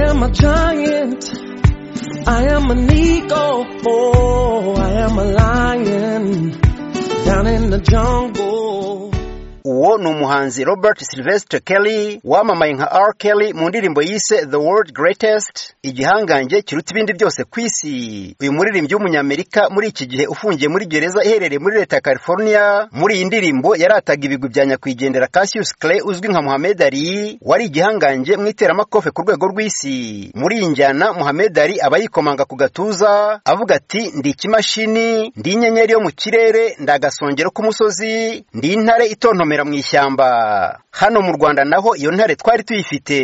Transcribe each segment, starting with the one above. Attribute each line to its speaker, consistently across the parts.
Speaker 1: am a giant. I am an eagle. Oh, I am a lion. Down in the jungle.
Speaker 2: uwo ni umuhanzi robert sylvestre kelly wamamaye nka r kelly mu ndirimbo yise the world greatest igihangange kiruta ibindi byose ku isi uyu muririmbyi w'umunyamerika muri iki gihe ufungiye muri gereza iherereye muri leta ya california muri iyi ndirimbo yarataga ibigwi bya nyakwigendera cassius clay uzwi nka muhammed ali wari igihangange mu iteramakofe ku rwego rw'isi muri iyi njyana muhammed ali aba yikomanga ku gatuza avuga ati ndi ikimashini ndi inyenyeri yo mu kirere ndi agasongero k'umusozi ndi intare itontomera gukomera mu ishyamba hano mu rwanda naho iyo ntare twari tuyifite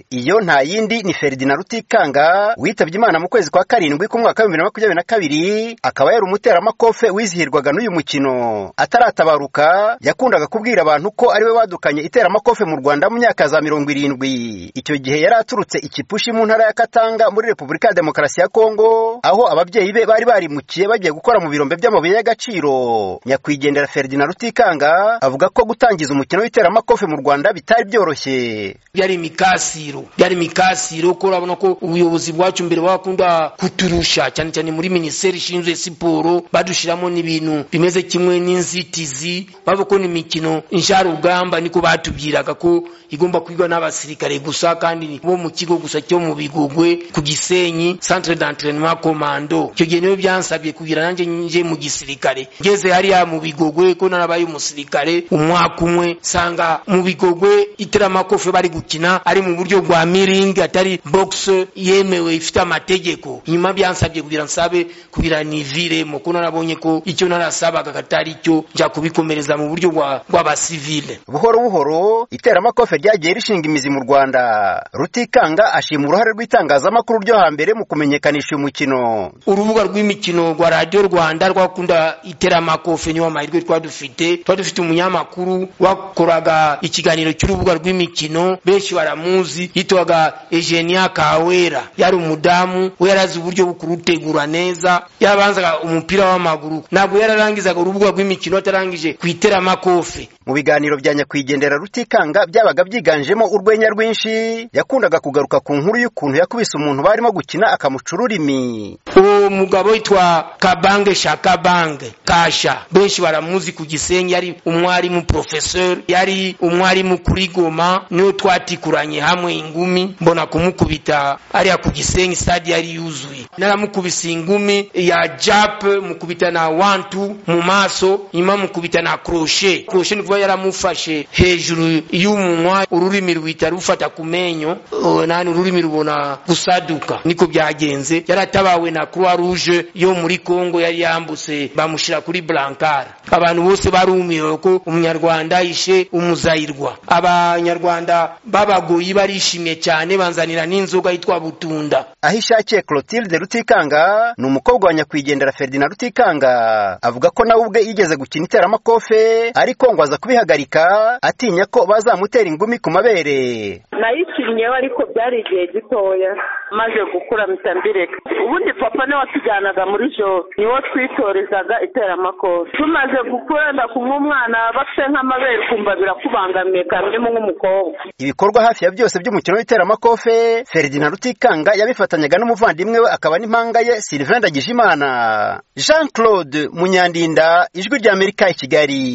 Speaker 2: iyo nta yindi ni ferdinand rutikanga witabye imana mu kwezi kwa karindwi k'umwaka wa bibiri na makumyabiri na kabiri akaba yari umuteramakofe wizihirwaga n'uyu mukino ataratabaruka yakundaga kubwira abantu ko ariwe wadukanye iteramakofe mu rwanda mu myaka za mirongo irindwi icyo gihe yari aturutse ikipushi mu ntara ya katanga muri repubulika ya demokarasi ya kongo aho ababyeyi be bari barimukiye bagiye gukora mu birombe by'amabuye y'agaciro nyakwigendera ferdinand rutikanga avuga ko gutangiza umukino w'iteramakofe mu rwanda bitari byoroshye
Speaker 3: byari imikasiro byari imikasiro ko urabona ko ubuyobozi bwacu mbere bakunda kuturusha cyane cyane muri minisiteri ishinzwe siporo badushyiramo n'ibintu bimeze kimwe n'inzitizi bavuga ko ni imikino nsharugamba niko batubwiraga ko igomba kwigwa n'abasirikare gusa kandi bo mu kigo gusa cyo mu bigogwe ku gisenyi centre d'entraînement commando icyo gihe niyo byansabye kugira nanjye nje mu gisirikare ngeze hariya mu bigogwe ko narabaye umusirikare umwaka umwaka umwe sanga mu bigogwe iteramakofe bari gukina ari mu buryo bwa miringi atari bogisi yemewe ifite amategeko nyuma byansabye kugira nsabe kugira niviremo ko narabonye ko icyo narasabaga katari cyo njya kubikomereza mu buryo bw'abasivile
Speaker 2: buhoro buhoro iteramakofe ryagiye rishinga imizi mu rwanda rutikanga ashima uruhare rw'itangazamakuru ryo hambere mu kumenyekanisha uyu mukino
Speaker 3: urubuga rw'imikino rwa radiyo rwanda rwakunda iteramakofe niyo amahirwe twari dufite twari dufite umunyamakuru wakoraga ikiganiro cy'urubuga rw'imikino benshi baramuzi yitwaga egenia kawera yari umudamu we yarazi uburyo bwo kurutegura neza yarabanzaga umupira w'amaguru ntabwo yararangizaga urubuga rw'imikino atarangije ku iteramakofe
Speaker 2: mu biganiro bya nyakwigendera rutikanga byabaga byiganjemo urwenya rwinshi yakundaga kugaruka ku nkuru y'ukuntu yakubise umuntu barimo gukina akamuca ururimi
Speaker 3: uwo mugabo yitwa kabange shakabange kasha benshi baramuzi ku gisenyi yari umwarimu prof profesor yari umwarimu kuri goma niyo twatikuranye hamwe ingumi mbona kumukubita ariya ku gisenyi stade yari yuzuye naramukubise ingumi ya jap mukubita na wantu mu maso nyuma mukubita na kroshe kroshe ni kuba yaramufashe hejuru y'umunwa ururimi ruhita rufata ku menyo nani ururimi rubona gusaduka niko byagenze yaratabawe na croix rouge yo muri congo yari yambutse bamushyira kuri blankare abantu bose barumiwe ko umunyarwanda abanyarwanda ishe umuzayirwa abanyarwanda b'abagoyi barishimye cyane banzanira n'inzoga yitwa butunda
Speaker 2: aho ishakiye clotilde rutikanga ni umukobwa wa nyakwigendera ferdinand rutikanga avuga ko nawe ubwe yigeze gukina iteramakofe ariko ngo aza kubihagarika atinya ko bazamutera ingumi ku mabere
Speaker 4: nayikinnyeho ariko byari igihe gitoya maze gukura mpita mbireka ubundi papa niwe watujyanaga muri joro niwo twitorezaga iteramakofe tumaze gukura ndakumwe umwana bafite nka amabere ukumva birakubangamiye kamwe nk'umukobwa
Speaker 2: ibikorwa hafi ya byose by'umukino w'iteramakofe ferdinand rutikanga yabifatanyaga n'umuvandimwe we akaba n'impanga ye sylvain ndagijimana jean claude munyandinda ijwi ry'amerika i kigali